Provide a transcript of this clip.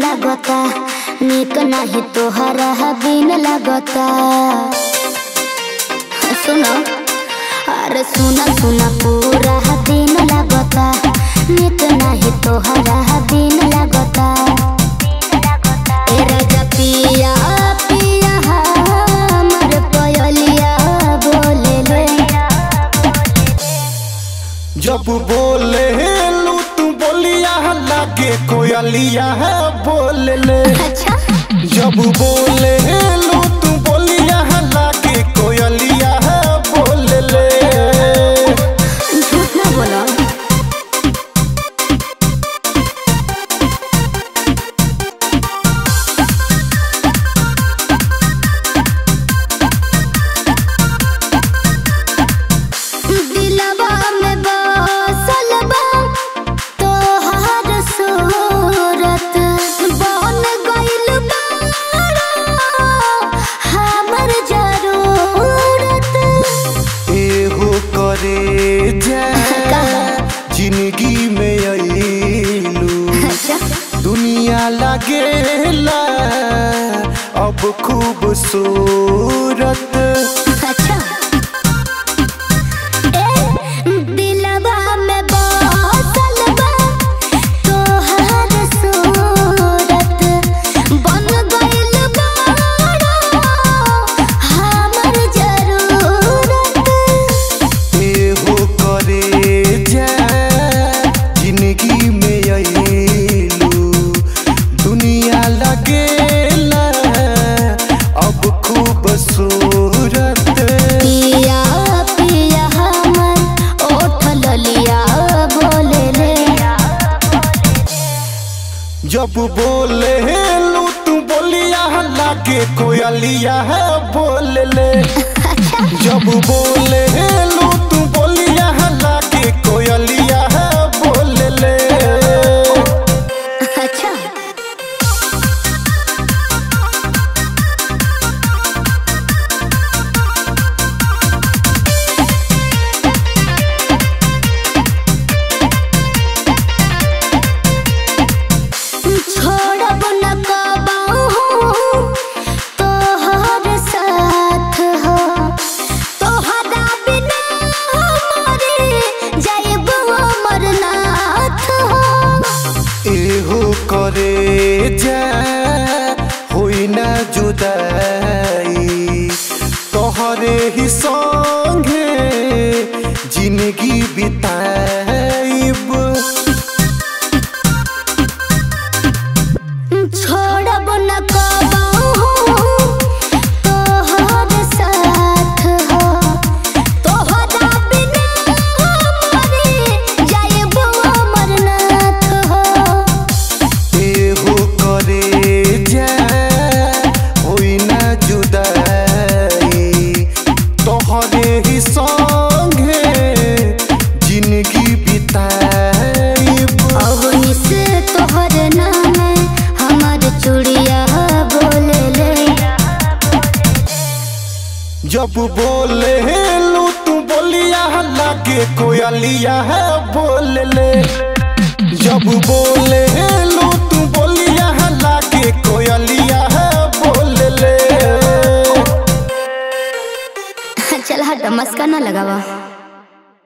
लागता निक नाही तोहरा बिन लागता सुनो अरे सुना सुना पूरा दिन लागता निक नाही तोहरा बिन लागता ए राजा पिया पिया हमर पयलिया बोले ले जब बोले लू तू बोलिया लागे कोयलिया है बोले ले अच्छा जब बोले लू तू बोलिया लागे कोयलिया है बोले ले झूठ ना बोलो दिलवा में बसल बा तोहार सूरत बन गइल बाड़ा हमर जरूरत एहो करे जा जिंदगी में अइलू अच्छा दुनिया लगेला अब खूबसूरत अच्छा ए दिलवा में बसल बा तोहार सूरत बन गइल बाड़ा हमर जरूरत एहो करे जा जिंदगी में अइलू दुनिया लगेला अब खूबसूरत पिया पिया हमर ओठ ललिया बोले ले जब बोले लू तू बोलिया लागे कोयलिया है बोले ले जब बोले लू तू बोलिया लागे कोयलिया है बोले ले अच्छा छोड़ब न कबाहू तोहर साथ हो तोहरा बिना मरे जाइब हमर नाथ हो एहो करे जा होई ना जुदाई तोहरे ही संगे जिंदगी बिताइब छोड़ब न कबाहू तोहर साथ हो तोहरा बिना मरे जाइब हमर नाथ हो एहो करे जा होई ना जुदाई तोहरे ही संगे जिंदगी बिताइब अवनी से तोहर नाम हमर चूड़िया बोले ले जब बोले लू तू बोलिया लागे कोयलिया है बोले ले जब बोले लू तू बोलिया लागे कोयलिया है बोले ले चल हट मस्का ना लगावा